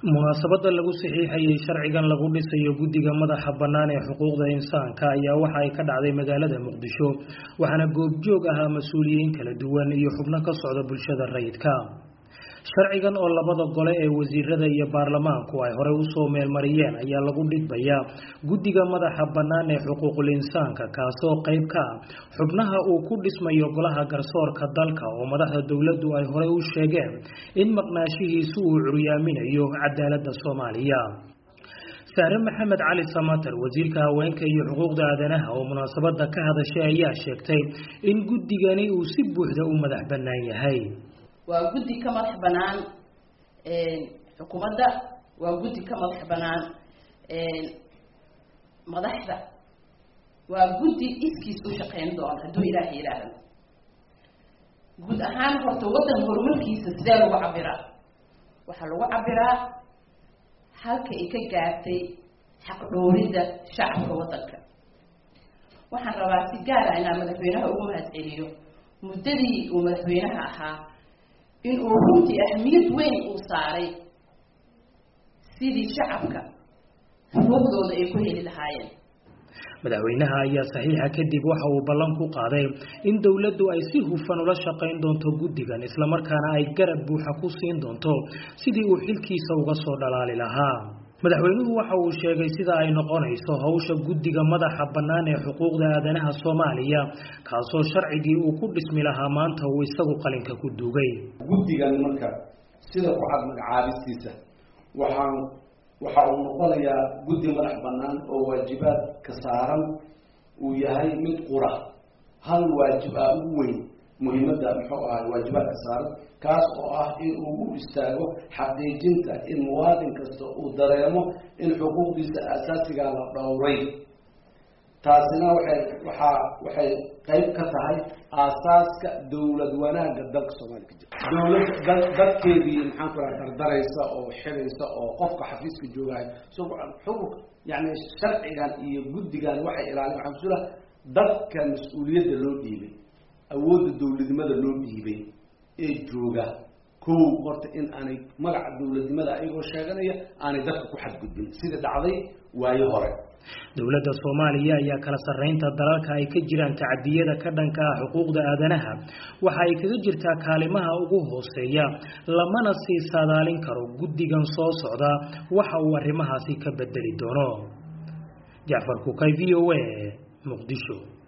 munaasabada lagu saxiixayay sharcigan lagu dhisayo guddiga madaxa bannaan ee xuquuqda insaanka ayaa waxa ay ka dhacday magaalada muqdisho waxaana goobjoog ahaa mas-uuliyiin kala duwan iyo xubno ka socda bulshada rayidka sharcigan oo labada gole ee wasiirada iyo baarlamaanku ay horey usoo meelmariyeen ayaa lagu dhidbayaa guddiga madaxa bannaan ee xuquuqul insaanka kaasoo qayb ka ah xubnaha uu ku dhismayo golaha garsoorka dalka oo madaxda dowladdu ay horey u sheegeen in maqnaashihiisu uu curyaaminayo cadaaladda soomaaliya saare maxamed cali samater wasiirka haweenka iyo xuquuqda aadanaha oo munaasabada ka hadashay ayaa sheegtay in guddigani uu si buuxda u madax bannaan yahay waa guddi ka madax banaan xukuumadda waa guddi ka madax banaan madaxda waa guddi iskiis u shaqeyn doona hadduu ilaaha yidhaahdo guud ahaan horta waddan horumarkiisa sidee lagu cabiraa waxaa lagu cabiraa halka ay ka gaartay xaqdhooridda shacabka waddanka waxaan rabaa si gaara inaan madaxweynaha ugu mahad celiyo muddadii uu madaxweynaha ahaa in uu runtii ahmiyad weyn uu saaray sidii shacabka xuquuqdooda ay ku heli lahaayeen madaxweynaha ayaa saxiixa kadib waxa uu ballan ku qaaday in dowladdu ay si hufan ula shaqayn doonto guddigan islamarkaana ay garab buuxa ku siin doonto sidii uu xilkiisa uga soo dhalaali lahaa madaxweynuhu waxa uu sheegay sida ay noqonayso howsha guddiga madaxa bannaan ee xuquuqda aadanaha soomaaliya kaasoo sharcigii uu ku dhismi lahaa maanta uu isagu qalinka ku duugay guddigan marka sida ku cad magacaabistiisa waxaan waxa uu noqonayaa guddi madax bannaan oo waajibaadka saaran uu yahay mid qura hal waajib ah ugu weyn muhiimadda muxuu ahay waajibaadka saaran kaas oo ah in uu u istaago xaqiijinta in muwaadin kasta uu dareemo in xuquuqdiisa aasaasigaa la dhowray taasina waxay waxaa waxay qayb ka tahay aasaaska dowlad wanaagga dalka soomaaliya ka jira dowlad da dadkeedii maxaan ku raha dardaraysa oo xidaysa oo qofka xafiiska joogahay so xuquq yani sharcigan iyo guddigan waxay ilaalin waxaa kusula dadka mas-uuliyadda loo dhiibay awoodda dowladnimada loo dhiibay ee jooga kow horta in aanay magaca dowladnimada ayagoo sheeganaya aanay dadka ku xadgudbin sida dhacday waayo hore dowladda soomaaliya ayaa kala sarreynta dalalka ay ka jiraan tacadiyada ka dhanka ah xuquuqda aadanaha waxa ay kaga jirtaa kaalimaha ugu hooseeya lamana sii saadaalin karo guddigan soo socda waxa uu arrimahaasi ka bedeli doono jacfar kukay v o a muqdisho